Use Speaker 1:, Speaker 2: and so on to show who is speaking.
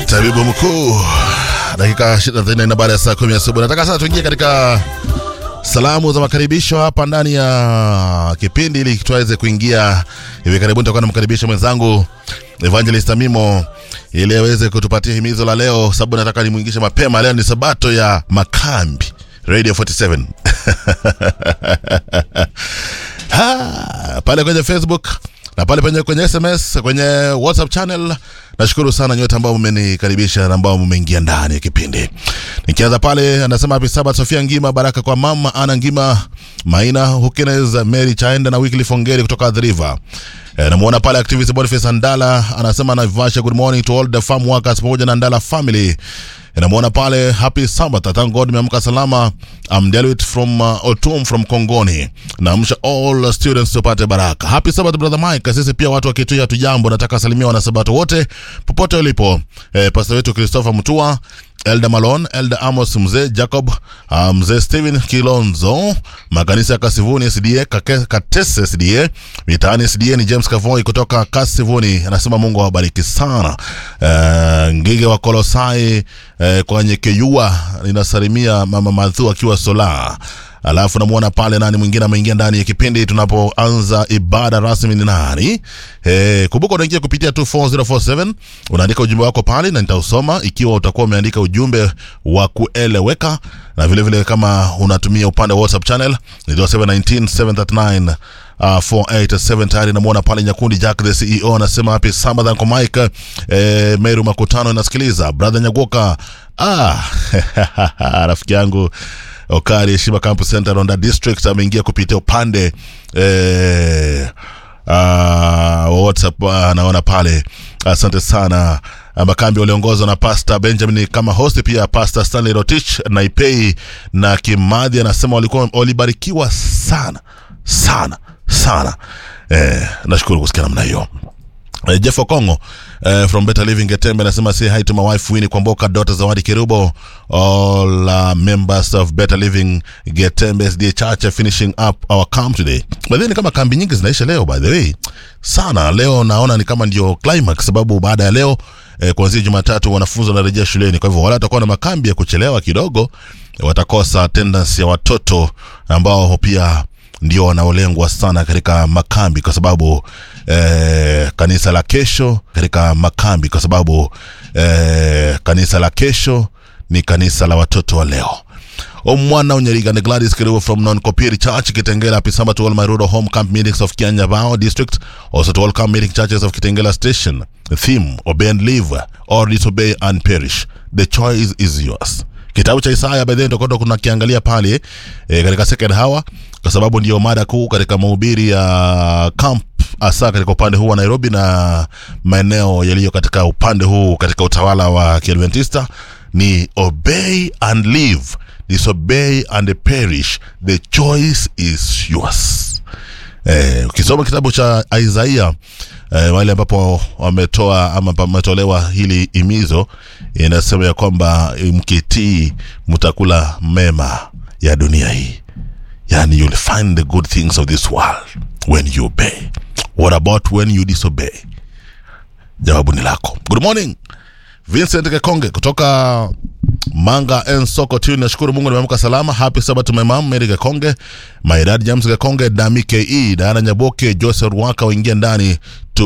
Speaker 1: tabibu mkuu dakika 24 baada ya saa kumi asubuhi nataka sasa tuingie katika salamu za makaribisho hapa ndani ya kipindi ili tuweze kuingia hivi karibuni tutakuwa namkaribisha mwenzangu evangelist amimo ili aweze kutupatia himizo la leo sababu nataka nimwingishe mapema leo ni sabato ya makambi radio 47 ha, pale kwenye facebook na pale penye kwenye sms kwenye whatsapp channel nashukuru sana nyote ambao mmenikaribisha na ambao mmeingia ndani ya kipindi nikianza pale anasema happy sabat sofia ngima baraka kwa mama ana ngima maina hukines mary chaenda na wikli fongeri kutoka the river E, namuona pale activist Boniface Andala anasema Naivasha, good morning to all the farm workers pamoja na Andala family. E, namuona pale happy Sabbath, thank God nimeamka salama. I'm Delwit from uh, Otum from Kongoni. Naamsha all students tupate baraka. Happy Sabbath brother Mike. Sisi pia watu wa Kitui hatujambo, nataka salimia wanasabato wote popote ulipo. E, pastor wetu Christopher Mutua Elder Malon, Elder Amos, mzee Jacob, uh, mzee Steven Kilonzo, makanisa ya Kasivuni SDA, Kake, Katese SDA, mitaani SDA ni James Kavoi kutoka Kasivuni, anasema Mungu awabariki sana. Uh, Ngige wa Kolosai uh, kwenye Keyua ninasalimia mama Madhu akiwa Sola alafu namuona pale nani mwingine ameingia ndani ya kipindi tunapoanza ibada rasmi ni nani e, kumbuka unaingia kupitia 24047 unaandika ujumbe wako pale na nitausoma ikiwa utakuwa umeandika ujumbe wa kueleweka na vile vile kama unatumia upande wa whatsapp channel ni 0719 739 Uh, 487 tayari namwona pale nyakundi jack the ceo anasema happy sabbath uncle mike eh, meru makutano inasikiliza brother nyagoka ah, rafiki yangu Okari Heshima Campus Center Ronda District ameingia kupitia upande eh, uh, WhatsApp uh, naona pale. Asante sana. Uh, makambi waliongozwa na Pastor Benjamin kama host, pia Pastor Stanley Rotich na Ipei na Kimadhi anasema walikuwa walibarikiwa sana sana sana. Eh, nashukuru kusikia namna hiyo. Uh, Jeff Okongo uh, from Better Living Getembe anasema say hi to my wife Winnie Kwamboka, daughter Zawadi Kirubo, all uh, members of Better Living Getembe SDA Church are finishing up our camp today. By the way, ni kama kambi nyingi zinaisha leo by the way. Sana leo naona ni kama ndio climax sababu baada ya leo eh, kuanzia Jumatatu wanafunzi wanarejea shuleni. Kwa hivyo wale watakuwa na makambi ya kuchelewa kidogo watakosa attendance ya watoto ambao pia ndio wanaolengwa sana katika makambi kwa sababu eh, kanisa la kesho katika makambi kwa sababu eh, kanisa la kesho ni kanisa la watoto wa leo omwana unyarigane gladys kiriwo from non-copiri church kitengela happy summer to all my rural home camp meetings of kianyabao district also to all camp meeting churches of kitengela station theme obey and live or disobey and perish the choice is yours kitabu cha Isaya by the way ndio kuna kiangalia pale e, katika second hour kwa sababu ndio mada kuu katika mahubiri ya camp hasa katika upande huu wa Nairobi na maeneo yaliyo katika upande huu katika utawala wa Kiadventista ni obey and live disobey and perish the choice is yours eh, ukisoma kitabu cha Isaiah eh, wale ambapo wametoa ama pametolewa hili imizo inasema ya kwamba mkitii mtakula mema ya dunia hii yani you'll find the good things of this world when you obey what about when you disobey jawabu ni lako good morning vincent kekonge kutoka manga en soko tu nashukuru mungu nimeamka salama happy sabat to my mom mary kekonge my dad james kekonge dami ke diana nyaboke joseph waka waingia ndani